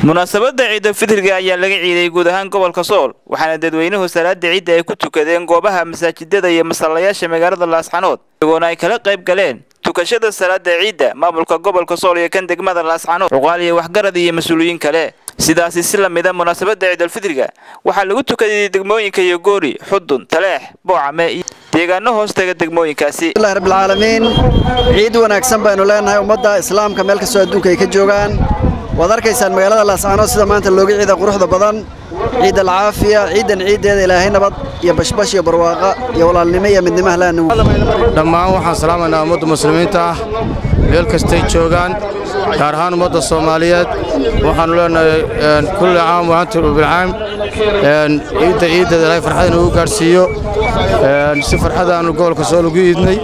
munaasabadda ciidulfitriga ayaa laga ciiday guud ahaan gobolka sool waxaana dadweynuhu salaada ciidda ay ku tukadeen goobaha masaajidada iyo masallayaasha magaalada laascanood iyagoona ay kala qayb galeen tukashada salaada ciidda maamulka gobolka sool iyo kan degmada laascanood cuqaal iyo waxgarad iyo mas-uuliyiin kale sidaasi si la mida munaasabadda ciidulfitriga waxaa lagu tukaday degmooyinka iyo goori xudun taleex boocame iyo deegaano hoostaga degmooyinkaasi bismillahi rabbilcaalamiin ciid wanaagsan baynu leenahay ummadda islaamka meel kastoo adduunka ay ka joogaan waad arkaysaan magaalada laascaanood sida maanta looga ciida quruxda badan ciid alcaafiya ciidan ciiddeeda ilaahay nabad iyo bashbash iyo barwaaqa iyo walaalnimo iyo midnimaha laanu dhammaan waxaan salaamaynaa ummadda muslimiinta ah meel kastay joogaan gaar ahaan ummadda soomaaliyeed waxaannu leenahay kulli caam waantum bilcaam ciidda ciiddeeda ilaahay farxad inuu gaadhsiiyo si farxadaannu gobolka soo lagu iidnay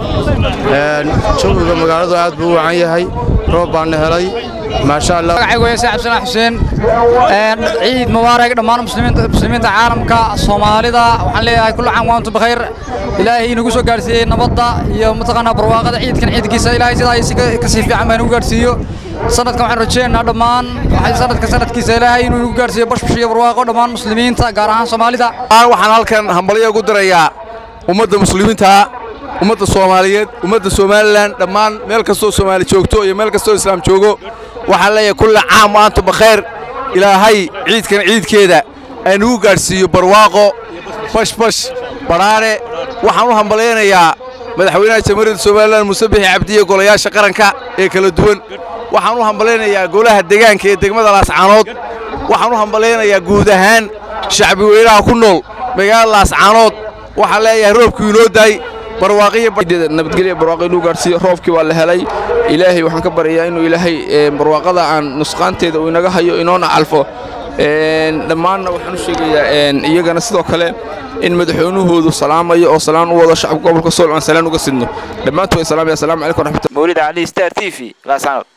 jawiga magaaladu aad buu u wacan yahay roob baanna helay maasha allah magacaygu saacib sanaa xuseen ciid mubaarak dhammaan muslimiinta caalamka soomaalida waxaan leeyahay kullu caam waantum bikhayr ilaahay inagu soo gaarsiiyey nabadda iyo mataqaanaa barwaaqada ciidkan ciidkiisa ilaahay sidaa ka sii fiican baa inagu gaarsiiyo sanadkan waxaan rajaynaynaa dhammaan sanadka sanadkiisa ilaahay inuu inagu gaarsiiyo bashbash iyo barwaaqo dhammaan muslimiinta gaar ahaan soomaalida waxaan halkan hambalyo ugu dirayaa ummadda muslimiinta ummadda soomaaliyeed ummadda somalilan dhammaan meel kastoo soomaali joogto iyo meel kastoo islaam joogo waxaan leeyahay kulle caam waantum bakhayr ilaahay ciidkan ciidkeeda aynugu gaadhsiiyo barwaaqo bashbash badhaare waxaan u hambalaynayaa madaxweynaha jamhuuriyadda somalilan muuse bixi cabdiye golayaasha qaranka ee kala duwan waxaan u hambalaynayaa golaha deegaanka ee degmada laascaanood waxaan u hambalaynayaa guud ahaan shacbi weynaha ku nool magaalada laascaanood waxaan leeyahay roobkii inoo daay nabadgelya barwaaqo inuu gaarsiiyo roobkii waa la helay ilaahay waxaan ka baryayaa inuu ilaahay barwaaqada aan nusqaanteeda uu inaga hayo inoona calfo dhammaanna waxaan u sheegayaa iyagana sidoo kale in madaxweynahoodu salaamayo oo salaan u wado shacabka gobolka sool aan salaan uga sidno dhammaantood salaamaya assalamu calaykum waraxmatullahi mawlid cali star t v laascanood